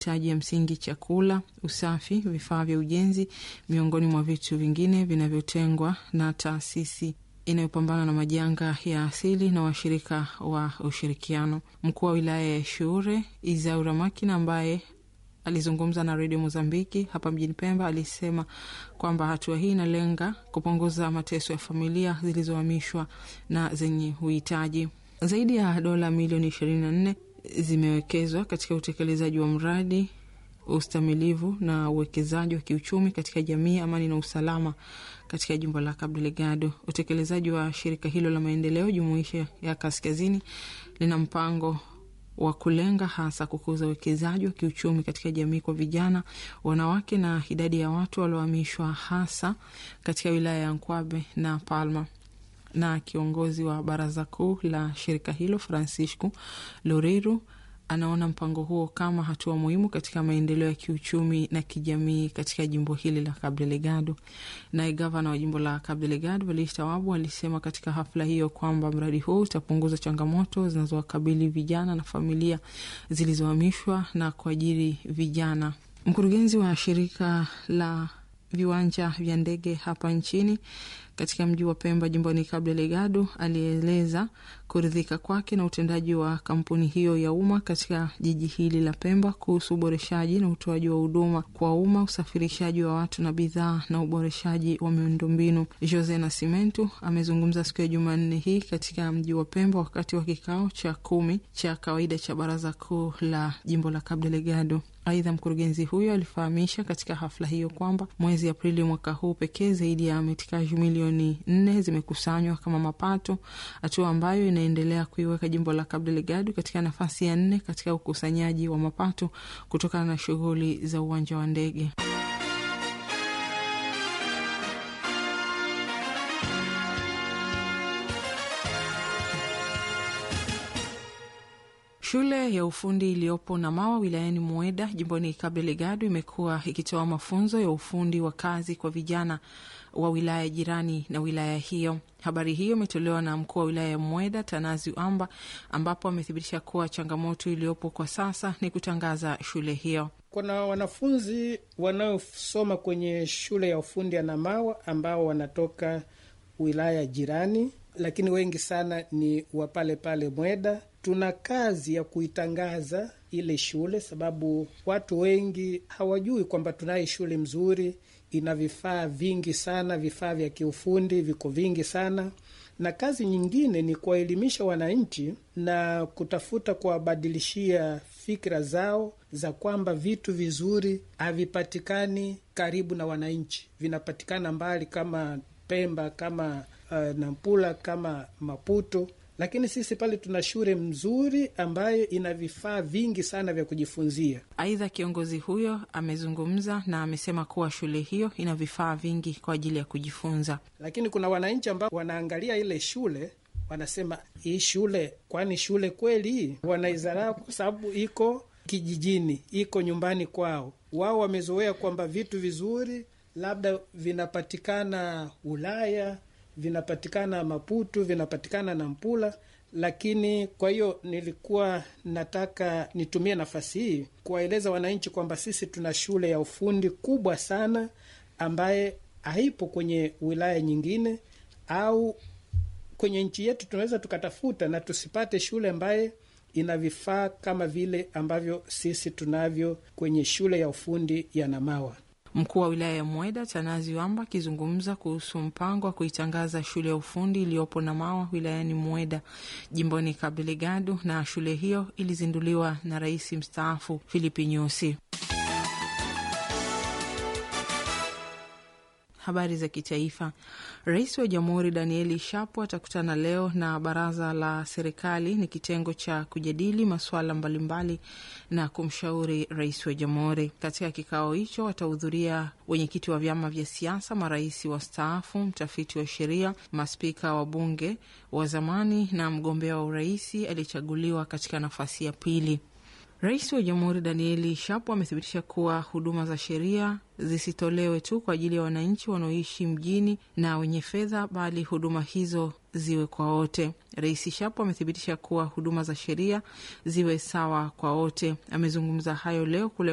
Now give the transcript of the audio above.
mahitaji ya msingi: chakula, usafi, vifaa vya ujenzi, miongoni mwa vitu vingine vinavyotengwa na taasisi inayopambana na majanga ya asili na washirika wa ushirikiano. Mkuu wa wilaya ya Shure Izaura Makina ambaye alizungumza na redio Mozambiki hapa mjini Pemba alisema kwamba hatua hii inalenga kupunguza mateso ya familia zilizohamishwa na zenye uhitaji. Zaidi ya dola milioni ishirini na nne zimewekezwa katika utekelezaji wa mradi ustamilivu na uwekezaji wa kiuchumi katika jamii, amani na usalama katika jimbo la Cabo Delgado. Utekelezaji wa shirika hilo la maendeleo jumuishi ya kaskazini lina mpango wa kulenga hasa kukuza uwekezaji wa kiuchumi katika jamii kwa vijana, wanawake na idadi ya watu waliohamishwa hasa katika wilaya ya Nkwabe na Palma. Na kiongozi wa baraza kuu la shirika hilo Francisco Loureiro anaona mpango huo kama hatua muhimu katika maendeleo ya kiuchumi na kijamii katika jimbo hili la Cabo Delgado. Naye gavana wa jimbo la Cabo Delgado Velista Wabu alisema katika hafla hiyo kwamba mradi huu utapunguza changamoto zinazowakabili vijana na familia zilizohamishwa na kuajiri vijana. Mkurugenzi wa shirika la viwanja vya ndege hapa nchini katika mji wa Pemba jimboni Cabo Delgado alieleza kuridhika kwake na utendaji wa kampuni hiyo ya umma katika jiji hili la Pemba kuhusu uboreshaji na utoaji wa huduma kwa umma, usafirishaji wa watu na bidhaa na uboreshaji wa miundombinu. Jose Nascimento amezungumza siku ya Jumanne hii katika mji wa Pemba wakati wa kikao cha kumi cha kawaida cha baraza kuu la jimbo la Cabo Delgado. Aidha, mkurugenzi huyo alifahamisha katika hafla hiyo kwamba mwezi Aprili mwaka huu pekee zaidi ya metikaji milioni nne zimekusanywa kama mapato, hatua ambayo inaendelea kuiweka jimbo la Cabo Delgado katika nafasi ya nne katika ukusanyaji wa mapato kutokana na shughuli za uwanja wa ndege. Shule ya ufundi iliyopo Namawa wilayani Mueda jimboni Cabo Delgado imekuwa ikitoa mafunzo ya ufundi wa kazi kwa vijana wa wilaya jirani na wilaya hiyo. Habari hiyo imetolewa na mkuu wa wilaya ya Mueda Tanazi Amba, ambapo amethibitisha kuwa changamoto iliyopo kwa sasa ni kutangaza shule hiyo. Kuna wanafunzi wanaosoma kwenye shule ya ufundi ya Namawa ambao wanatoka wilaya jirani, lakini wengi sana ni wa pale pale Mweda. Tuna kazi ya kuitangaza ile shule, sababu watu wengi hawajui kwamba tunaye shule mzuri, ina vifaa vingi sana, vifaa vya kiufundi viko vingi sana, na kazi nyingine ni kuwaelimisha wananchi na kutafuta kuwabadilishia fikra zao za kwamba vitu vizuri havipatikani karibu na wananchi, vinapatikana mbali kama Pemba, kama uh, Nampula, kama Maputo lakini sisi pale tuna shule mzuri ambayo ina vifaa vingi sana vya kujifunzia. Aidha, kiongozi huyo amezungumza na amesema kuwa shule hiyo ina vifaa vingi kwa ajili ya kujifunza, lakini kuna wananchi ambao wanaangalia ile shule wanasema, hii shule kwani shule kweli? Wanaizarau kwa sababu iko kijijini, iko nyumbani kwao. Wao wamezoea kwamba vitu vizuri labda vinapatikana Ulaya vinapatikana Maputo, vinapatikana Nampula. Lakini kwa hiyo nilikuwa nataka nitumie nafasi hii kuwaeleza wananchi kwamba sisi tuna shule ya ufundi kubwa sana ambaye haipo kwenye wilaya nyingine au kwenye nchi yetu. Tunaweza tukatafuta na tusipate shule ambaye ina vifaa kama vile ambavyo sisi tunavyo kwenye shule ya ufundi ya Namawa. Mkuu wa wilaya ya Mweda Tanazi Wamba akizungumza kuhusu mpango wa kuitangaza shule ya ufundi iliyopo Namawa wilayani Mweda jimboni Cabo Delgado, na shule hiyo ilizinduliwa na rais mstaafu Filipi Nyusi. Habari za kitaifa. Rais wa Jamhuri Danieli Shapo atakutana leo na baraza la serikali, ni kitengo cha kujadili masuala mbalimbali na kumshauri rais wa jamhuri. Katika kikao hicho watahudhuria wenyekiti wa vyama vya siasa, marais wastaafu, mtafiti wa sheria, maspika wa bunge wa zamani na mgombea wa uraisi aliyechaguliwa katika nafasi ya pili. Rais wa Jamhuri Danieli Shapo amethibitisha kuwa huduma za sheria zisitolewe tu kwa ajili ya wananchi wanaoishi mjini na wenye fedha, bali huduma hizo ziwe kwa wote. Rais Shapo amethibitisha kuwa huduma za sheria ziwe sawa kwa wote. Amezungumza hayo leo kule